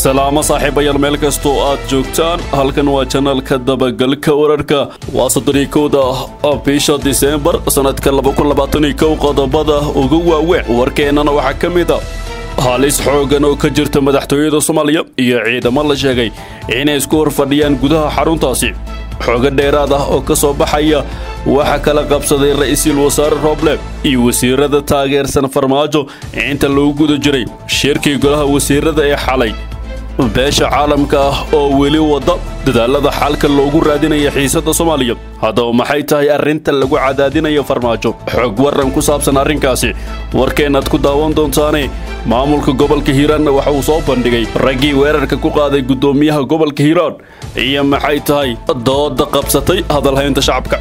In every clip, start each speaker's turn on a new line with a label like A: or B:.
A: salaamo saaxiibayaal meel kastoo aad joogtaan halkan waa janalka dabagalka wararka waa soddoniyo kowda bisha diseembar sannadka labakunlabaataniyo qodobada ugu waaweyn warkeennana waxaa ka mid a halis xooggan oo ka jirta madaxtooyada soomaaliya iyo ciidamo la sheegay inay isku hor fadhiyaan gudaha xaruntaasi xoogo dheeraad ah oo ka soo baxaya waxaa kala qabsaday ra'iisul wasaare rooble iyo wasiirada taageersan farmaajo inta lagu guda jiray shirkii golaha wasiirada ee xalay beesha caalamka ah oo weli wadda dadaalada xalka loogu raadinaya xiisadda soomaaliya haddaba maxay tahay arrinta lagu cadaadinayo farmaajo xoog waran ku saabsan arrinkaasi warkeennaad ku daawan doontaane maamulka gobolka hiiraanna waxa uu soo bandhigay raggii weerarka ku qaaday guddoomiyaha gobolka hiiraan iyo maxay tahay dooda qabsatay hadalhaynta shacabka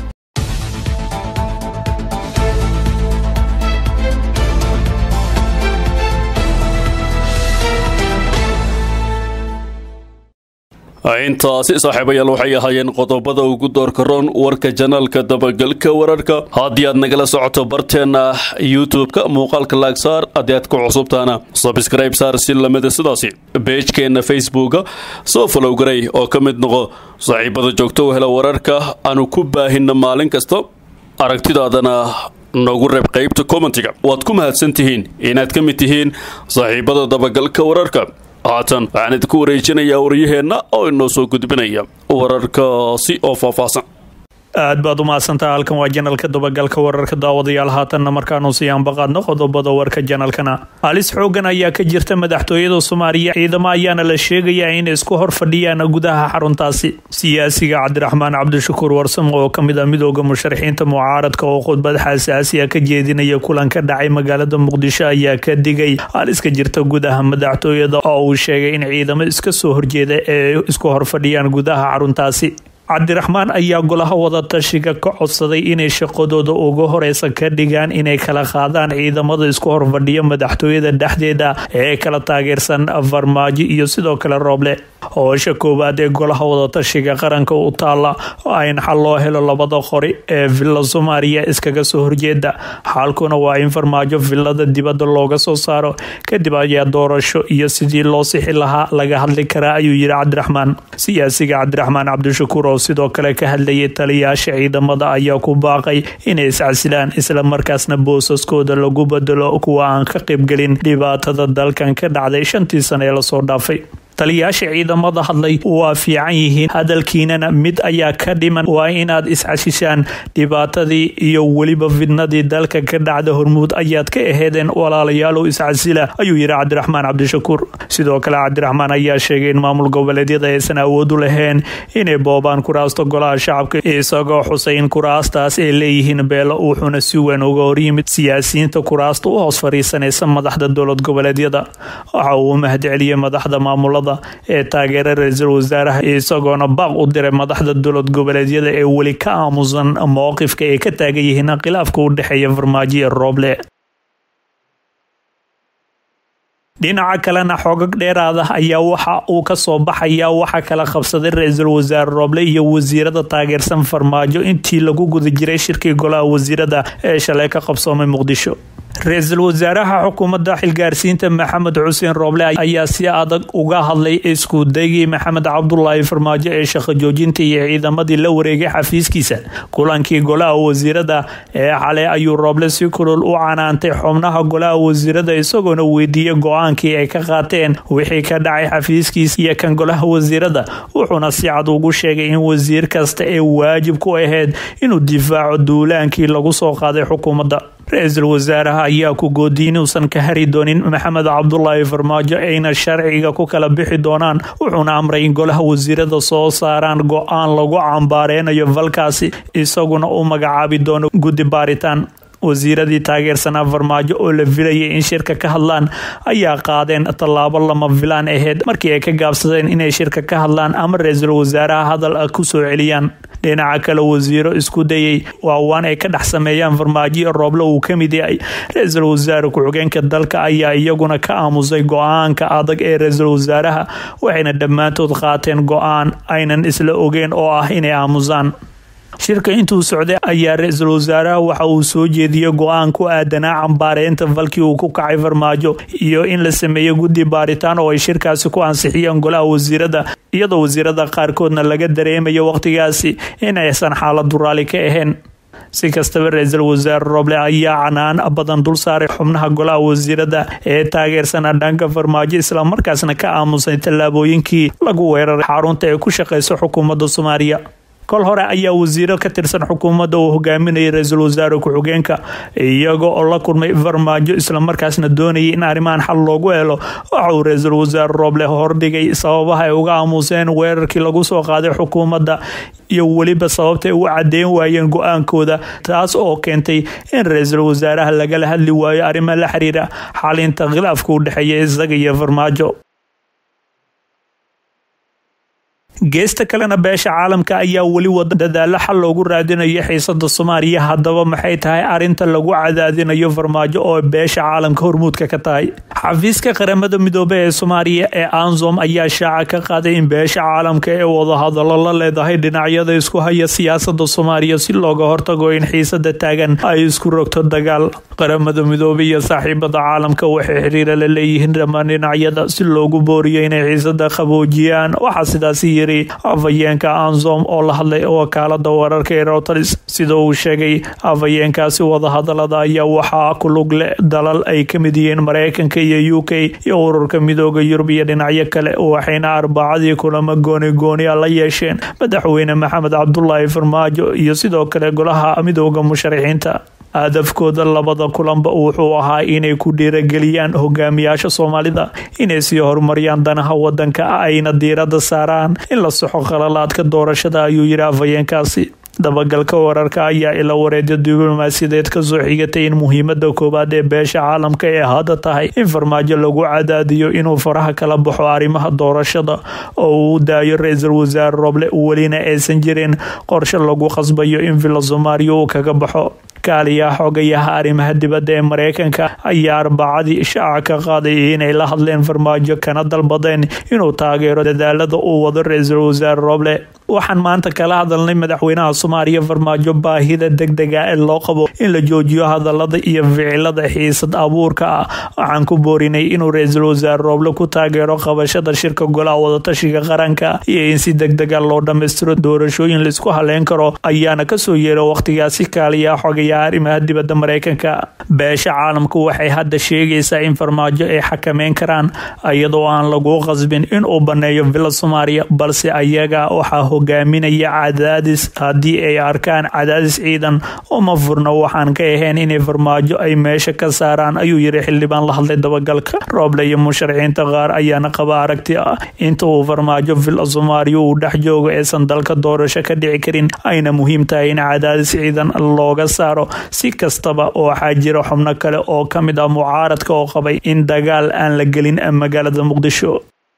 A: intaasi saaxiibayaal waxay ahaayeen qodobada ugu doorka roon warka janaalka dabagalka wararka haddii aad nagala socoto barteenna youtube-ka muuqaalka laagsaar haddii aad ku cusubtaana sabskrayb saar si lamida sidaasi beejkeenna facebooka soo falow garay oo ka mid noqo saaxiibada joogto u hela wararka aanu ku baahinna maalin kasta aragtidaadana noogu reeb qaybta commentiga waad ku mahadsan tihiin inaad ka mid tihiin saaxiibada dabagalka wararka haatan waxaan idinku wareejinayaa waryaheenna oo inoo soo gudbinaya wararkaasi oo faahfaahsan
B: aad baad u mahadsantaha halkan waa janalka dabagalka wararka daawadayaal haatanna markaanu sii anbaqaadno qodobada warka janalkana halis xoogan ayaa ka jirta madaxtooyada soomaaliya ciidamo ayaana la sheegayaa inay isku hor fadhiyaan gudaha xaruntaasi siyaasiga cabdiraxmaan cabdishakuur warsamo oo kamid ah midooda musharaxiinta mucaaradka oo khudbad xasaasiya ka jeedinaya kulan ka dhacay magaalada muqdisho ayaa ka digay halis ka jirta gudaha madaxtooyada oo uu sheegay in ciidamo iska soo horjeeda ee isku hor fadhiyaan gudaha xaruntaasi cabdiraxmaan ayaa golaha wadatashiga ka codsaday inay shaqadooda ugu horeysa ka dhigaan inay kala qaadaan ciidamada isku horfadhiya madaxtooyada dhexdeeda ee kala taageersan farmaajo iyo sidoo kale rooble hoosha koowaad ee golaha wadatashiga qaranka u taala in xal loo helo labada qori ee villa soomaaliya iskaga soo horjeeda xalkuna waa in farmaajo villada dibadda looga soo saaro kadib ayaa doorasho iyo sidii loo sixi lahaa laga hadli karaa ayuu yidhi cabdiraxmaan siyaasiga cabdiraxmaan cabdishakuur oo sidoo kale ka hadlayay taliyaasha ciidamada ayaa ku baaqay inay iscasilaan isla markaasna boosaskooda lagu bedelo kuwa aan ka qaybgelin dhibaatada dalkan ka dhacday shantii sane ee lasoo dhaafay taliyaasha ciidamada hadlay waa fiican yihiin hadalkiinana mid ayaa ka dhiman waa inaad iscashishaan dhibaatadii iyo weliba fidnadii dalka ka dhacda hormuud ayaad ka aheedeen walaalayaalow iscasila ayuu yidhi cabdiraxmaan cabdishakuur sidoo kale cabdiraxmaan ayaa sheegay in maamul goboleedyada aysan awood u lahayn inay boobaan kuraasta golaha shacabka isagoo xusay in kuraastaas ay leeyihiin beelo wuxuuna si weyn uga horyimid siyaasiyiinta kuraasta u hoos fadhiisanaysa madaxda dowlad goboleedyada waxa uu mahadceliyey madaxda maamulada ee taageera ra-iisul wasaaraha isagoona baaq u diray madaxda dowlad goboleedyada ee weli ka aamusan mowqifka ay ka taagan yihiin khilaafka u dhexeeya farmaajo ee rooble dhinaca kalena xoogag dheeraada ayaa waxa uu ka soo baxaya waxa kala qabsaday ra-iisul wasaare rooble iyo wasiirada taageersan farmaajo intii lagu guda jiray shirkii golaha wasiirada ee shalay ka qabsoomay muqdisho ra-iisul wasaaraha xukuumadda xilgaarsiinta maxamed xuseen rooble ayaa si adag uga hadlay iskudaygii maxamed cabdulaahi farmaajo ee shaqo joojinta iyo ciidamadii la wareegay xafiiskiisa kulankii golaha wasiirada ee xalay ayuu rooble si kulul u canaantay xubnaha golaha wasiirada isagoona weydiiyey go-aankii ay ka qaateen wixii ka dhacay xafiiskiisa iyo kan golaha wasiirada wuxuuna si cad ugu sheegay in wasiir kasta ee waajib ku ahayd inuu difaaco duulaankii lagu soo qaaday xukuumadda ra-iisul wasaaraha ayaa ku goodiyay inuusan ka hari doonin maxamed cabdulaahi farmaajo ayna sharciga ku kala bixi doonaan wuxuuna amray in golaha wasiirada soo saaraan go-aan lagu cambaareynayo falkaasi isaguna u magacaabi doono guddi baaritaan wasiiradii taageersanaa farmaajo oo la filayay in shirka ka hadlaan ayaa qaadeen tallaabo lama filaan aheyd markii ay ka gaabsadeen inay shirka ka hadlaan ama ra-iisul wasaaraha hadal ah ku soo celiyaan dhinaca kale wasiiro isku dayay waawaan ay ka dhex sameeyaan farmaajo rooble uu ka mid yahay ra-iisul wasaare ku-xigeenka dalka ayaa iyaguna ka aamusay go-aanka adag ee ra-iisul wasaaraha waxayna dhammaantood qaateen go-aan aynan isla ogeen oo ah inay aamusaan shirka intuu socday ayaa ra-iisul wasaaraha waxa uu soo jeediyey go-aan ku aadanaa cambaareynta falkii uu ku kacay farmaajo iyo in la sameeyo guddi baaritaan oo ay shirkaasi ku ansixiyeen golaha wasiirada iyadoo wasiirada qaarkoodna laga dareemayo wakhtigaasi in aysan xaaladu raali ka ahayn si kastaba ra-iisul wasaare roble ayaa canaan badan dul saaray xubnaha golaha wasiirada ee taageersana dhanka farmaajo islamarkaasna ka aamusay tallaabooyinkii lagu weeraray xarunta ee ku shaqeysa xukuumadda soomaaliya kol hore ayaa wasiiro ka tirsan xukuumadda uu hogaaminayay ra-iisul wasaare ku-xigeenka iyaga oo la kulmay farmaajo islamarkaasna doonayay in arrimahan xal loogu helo waxa uu ra-iisul wasaare rooble hordhigay sababaha ay uga aamuseen weerarkii lagu soo qaaday xukuumadda iyo weliba sababta ay u cadeyn waayeen go-aankooda taas oo keentay in ra-iisul wasaaraha lagala hadli waayo arrimo la xiriira xalinta khilaafka u dhexeeya isaga iyo farmaajo geesta kalena beesha caalamka ayaa weli wada dadaalo xal loogu raadinayo xiisada soomaaliya haddaba maxay tahay arinta lagu cadaadinayo farmaajo oo beesha caalamka hormuudka ka tahay xafiiska qaramada midoobe ee soomaaliya ee ansom ayaa shaaca ka qaaday in beesha caalamka ee wadahadalo la leedahay dhinacyada isku haya siyaasada soomaaliya si looga hortago in xiisada taagan ay isku rogto dagaal qaramada midoobe iyo saaxiibada caalamka waxay xiriira la leeyihiin dhammaan dhinacyada si loogu booriyo inay xiisada qaboojiyaan waxaa sidaasi yiri afhayeenka ansom oo la hadlay wakaalada wararka ee rowters sida uu sheegay afhayeenkaasi wadahadalada ayaa waxaa ku lug leh dalal ay ka mid yihiin mareykanka iyo u k iyo ururka midooda yurub iyo dhinacyo kale waxayna arbacadii kulamo gooni goonia la yeesheen madaxweyne maxamed cabdulaahi farmaajo iyo sidoo kale golaha midooda musharaxiinta hadafkooda labada kulanba wuxuu ahaa inay ku dhiirageliyaan hogaamiyaasha soomaalida inay sii horumariyaan danaha wadanka ayna diirada saaraan in la soxo khalalaadka doorashada ayuu yidhi afhayeenkaasi dabagalka wararka ayaa ila wareedya diblomaasiyadeed kasoo xigatay in muhiimada koowaad ee beesha caalamka ee hadda tahay in farmaajo lagu cadaadiyo inuu faraha kala baxo arrimaha doorashada oo uu daayo ra-iisul wasaare roble welina aysan jirin qorshe lagu qasbayo in villa soomaaliya uu kaga baxo kaaliyaha xogayaha arrimaha dibadda ee mareykanka ayaa arbacadii shaaca ka qaaday inay la hadleen farmaajo kana dalbadeen inuu taageero dadaalada uu wado ra-iisul wasaare roble waxaan maanta kala hadalnay madaxweynaha soomaaliya farmaajo baahida degdega ee loo qabo in la joojiyo hadalada iyo ficilada xiisad abuurka ah waxaan ku boorinay inuu ra-iisul wasaare rooble ku taageero qabashada shirka golaha wadatashiga qaranka iyo in si degdega loo dhammaystiro doorashooyin laisku haleyn karo ayaana kasoo yeera wakhtigaasi kaaliyaha xogaya arrimaha dibadda mareykanka beesha caalamku waxay hadda sheegaysaa in farmaajo ay xakameyn karaan iyadoo aan lagu qasbin inuu baneeyo villa soomaaliya balse ayaga waxaa hogaaminaya cadaadis haddii ay arkaan cadaadis ciidan uma furno waxaan ka ahayn inay farmaajo ay meesha ka saaraan ayuu yiri xildhibaan la hadlay dabagalka rooble iyo musharaxiinta qaar ayaana qaba aragti ah inta uu farmaajo villa soomaaliya uu dhex joogo aysan dalka doorasho ka dhici karin ayna muhiim tahay in cadaadis ciidan looga saaro si kastaba waxaa jira xubno kale oo ka mid ah mucaaradka oo qabay in dagaal aan la gelin magaalada muqdisho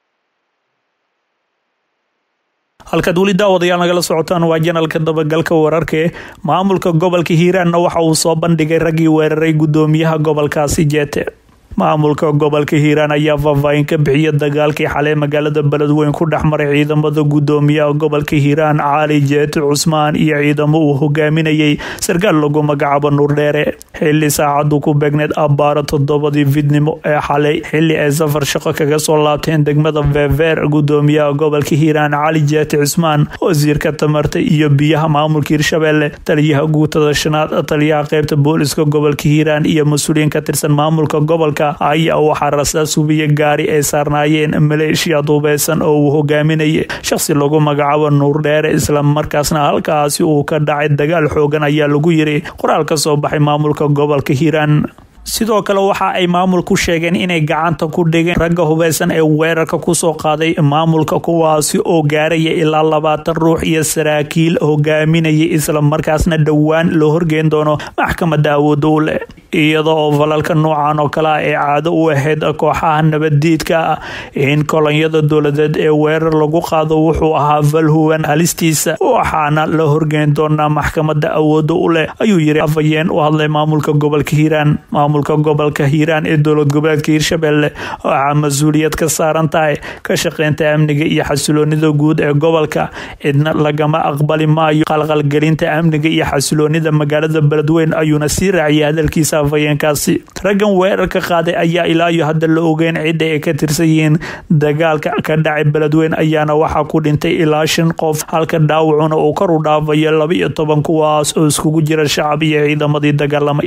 B: halkaad weli daawadayaal nagala socotaan waa janalka dabagalka wararkae maamulka gobolka hiiraanna waxa uu soo bandhigay raggii weeraray guddoomiyaha gobolkaasi jeete maamulka gobolka hiiraan ayaa faahfaahin ka bixiya dagaalkii xalay magaalada beledweyn ku dhexmaray ciidamada guddoomiyaha gobolka hiiraan caali jeete cusmaan iyo ciidamo uu hogaaminayay sarkaal lagu magacaabo nuurdheere xili saacadu ku beegneed abbaaro toddobadii fidnimo ee xalay xili ay safar shaqo kaga soo laabteen degmada veeveer guddoomiyaha gobolka hiiraan cali jeete cusmaan wasiirka tamarta iyo biyaha maamulka hirshabeelle taliyaha guutada shanaad taliyaha qeybta booliska gobolka hiiraan iyo mas-uuliyiin ka tirsan maamulka gobolka ayaa waxaa rasaas hubiya gaari ay saarnaayeen maleeshiya duubeysan oo uu hogaaminayay shaqsi lagu magacaabo nuurdheere islamarkaasna halkaasi uu ka dhacay dagaal xoogan ayaa lagu yiri qoraal ka soo baxay maamulka gobolka hiiraan sidoo kale waxa ay maamulku sheegeen inay gacanta ku dhigeen ragga hubeysan ee weerarka kusoo qaaday maamulka kuwaasi oo gaaraya ilaa labaatan ruux iyo saraakiil hogaaminaya isla markaasna dhowaan loo horgeyn doono maxkamada awoodda u leh iyada oo falalka noocan oo kale ah ee caado u ahayd kooxaha nabaddiidka ah in kolonyada dowladeed ee weerar lagu qaado wuxuu ahaa falhuwan halistiisa waxaana la horgeyn doonaa maxkamada awooda u leh ayuu yiri afhayeen u hadlay maamulka gobolka hiiraan maamulka gobolka hiiraan ee dowlad goboleedka hiirshabelle waxaa mas-uuliyad ka saaran tahay ka shaqeynta amniga iyo xasiloonida guud ee gobolka cidna lagama aqbali maayo qalqalgelinta amniga iyo xasiloonida magaalada beledweyn ayuuna sii raaciyay hadalkiisa afhayeenkaasi raggan weerarka qaaday ayaa ilaa iyo hadda la ogeyn cidda ay ka tirsan yihiin dagaalka ka dhacay beledweyn ayaana waxaa ku dhintay ilaa shan qof halka dhaawacuna uu kor u dhaafayo laba iyo toban kuwaas oo iskugu jira shacab iyo ciidamadii dagaalamay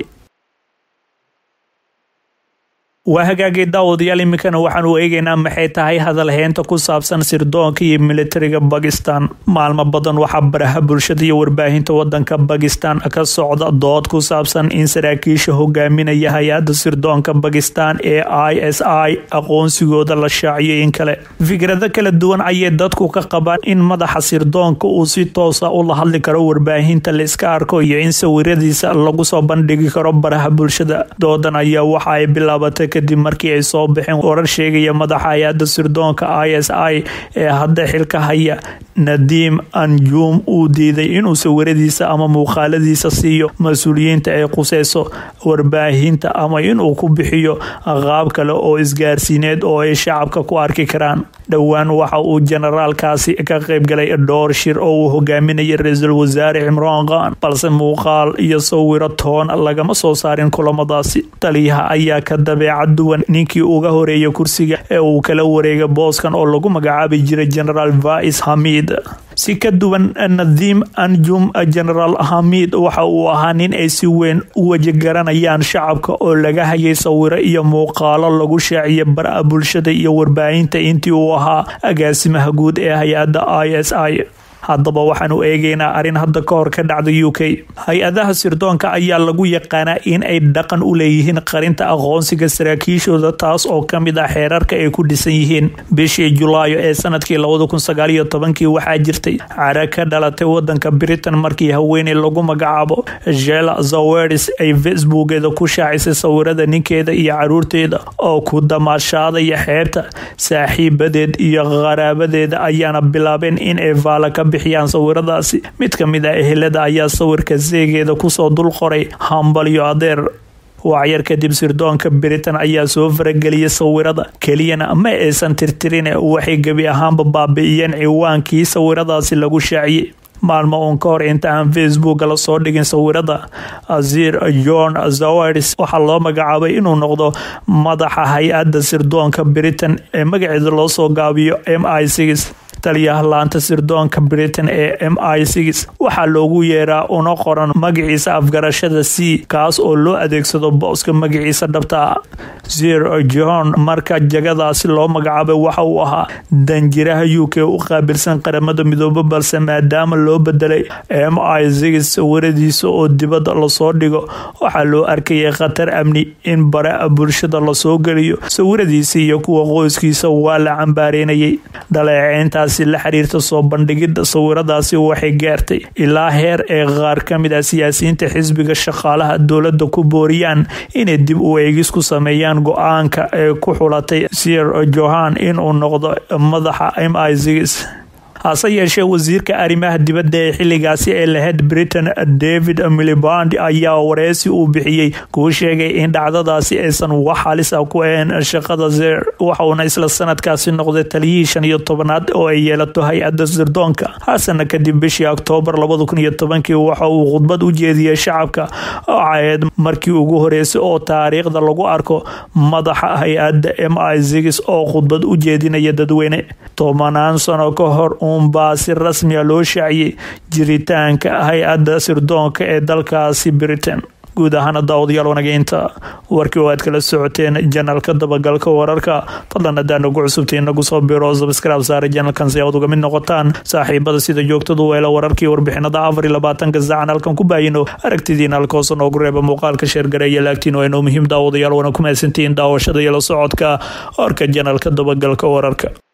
B: waa hagaagay daawadayaal iminkana waxaanu eegeynaa maxay tahay hadalheynta ku saabsan sirdoonka iyo militariga bakistan maalmo badan waxaa baraha bulshada iyo warbaahinta wadanka bakistan ka socda dood ku saabsan in saraakiisha hogaaminaya hay-adda sirdoonka bakistan ee i s i aqoonsigooda la shaaciyo in kale fikrado kala duwan ayay dadku ka qabaan in madaxa sirdoonka uu si toosa ula hadli karo warbaahinta la iska arko iyo in sawiradiisa lagu soo bandhigi karo baraha bulshada doodan ayaa waxa ay bilaabatay kadib markii ay soo baxeen warar sheegaya madaxa hay-adda sirdoonka i s i ee hadda xilka haya nadiim anjum uu diiday inuu sawiradiisa ama muuqaaladiisa siiyo mas-uuliyiinta ay quseyso warbaahinta ama inuu ku bixiyo qaab kale oo isgaarsiineed oo ay shacabka ku arki karaan dhowaan waxa uu generaalkaasi ka qaybgalay dhowr shir oo uu hogaaminayay ra-iisul wasaare cimraan khan balse muuqaal iyo sawiro toon lagama soo saarin kulamadaasi taliyaha ayaa ka dabeecad duwan ninkii uga horeeya kursiga ee uu kala wareegay booskan oo lagu magacaabi jiray generaal vais hamid si ka duwan nadiim anjum generaal hamid waxa uu ahaa nin ay si weyn u wajigaranayaan shacabka oo laga hayay sawiro iyo muuqaalo lagu shaaciyay bara bulshada iyo warbaahinta intii uu ahaa agaasimaha guud ee hay-adda i s i haddaba waxaanu eegeynaa arrin hadda ka hor ka dhacda u k hay-adaha sirdoonka ayaa lagu yaqaanaa in ay dhaqan u leeyihiin qarinta aqoonsiga saraakiishooda taas oo ka mid ah xeerarka ay ku dhisan yihiin bishii julaayo ee sanadkii labada kun sagaaliyo tobankii waxaa jirtay cara ka dhalatay wadanka britain markii haweeney lagu magacaabo jela zawedis ay facebookeeda ku shaacisay sawirada ninkeeda iyo caruurteeda oo ku damaashaadaya xeebta saaxiibadeed iyo qaraabadeeda ayaana bilaabeen in ay vaala ka bixiyaan sawiradaasi mid ka mid ah ehelada ayaa sawirka seegeeda kusoo dul qoray hambalyo adeer wacyar kadib sirdoonka britain ayaa soo farageliyay sawirada keliyana ma aysan tirtirin waxay gebi ahaanba baabi'iyeen ciwaankii sawiradaasi lagu shaaciyey maalmo uun ka hor inta aan facebook la soo dhigin sawirada azir john zawers waxaa loo magacaabay inuu noqdo madaxa hay-adda sirdoonka britain ee magaceeda loo soo gaabiyo m i six taliyaha laanta sirdoonka britain ee m i six waxaa loogu yeeraa una qoran magaciisa afgarashada c kaas oo loo adeegsado booska magaciisa dhabta zir john marka jagadaasi loo magacaabay waxa uu ahaa danjiraha u k u qaabilsan qaramada midoobe balse maadaama loo bedelay m i six sawiradiisa oo dibadda lasoo dhigo waxaa loo arkayay khatar amni in bara bulshada lasoo geliyo sawiradiisa iyo kuwa qoyskiisa waa la cambaareynayay dhaleeceyntaasi la xiriirta soo bandhigidda sawiradaasi waxay gaartay ilaa heer ee qaar ka mid ah siyaasiyiinta xisbiga shaqaalaha dowladda ku booriyaan inay dib u eegis ku sameeyaan go-aanka ee ku xulatay sir johan inuu noqdo madaxa m i six hase yeeshee wasiirka arrimaha dibadda ee xilligaasi ee lahayd britain david miliband ayaa wareysi uu bixiyey kuu sheegay in dhacdadaasi aysan wax halis ah ku ahayn shaqada zer waxauna isla sanadkaasi noqday taliyihii shan iyo tobanaad oo ay yeelato hay-adda sirdoonka hasana kadib bishii oktoobar labada kun iyo tobankii waxa uu khudbad u jeediyey shacabka oo caheed markii ugu horeysay oo taariikhda lagu arko madaxa hay-adda m i six oo khudbad u jeedinaya dadweyne tobanaan sano ka hor uunbaa si rasmiya loo shaaciyey jiritaanka hay-adda sirdoonka ee dalkaasi britain guud ahaana daawadayaal wanageynta warkii oo aad kala socoteen janalka dabagalka wararka fadlan haddaan ugu cusubtay inagu soo biro sabskraib saare janalkan si aad uga mid noqotaan saaxiibada sida joogtadu weela wararkii warbixinada afar iyo labaatanka saacan halkan ku baayino aragtidiina halkoosa noogu reeba muuqaalka sheergareeya laagtiin waa inuu muhiim daawadayaal wana ku mahadsantihiin daawashada iyo la socodka warka janalka dabagalka wararka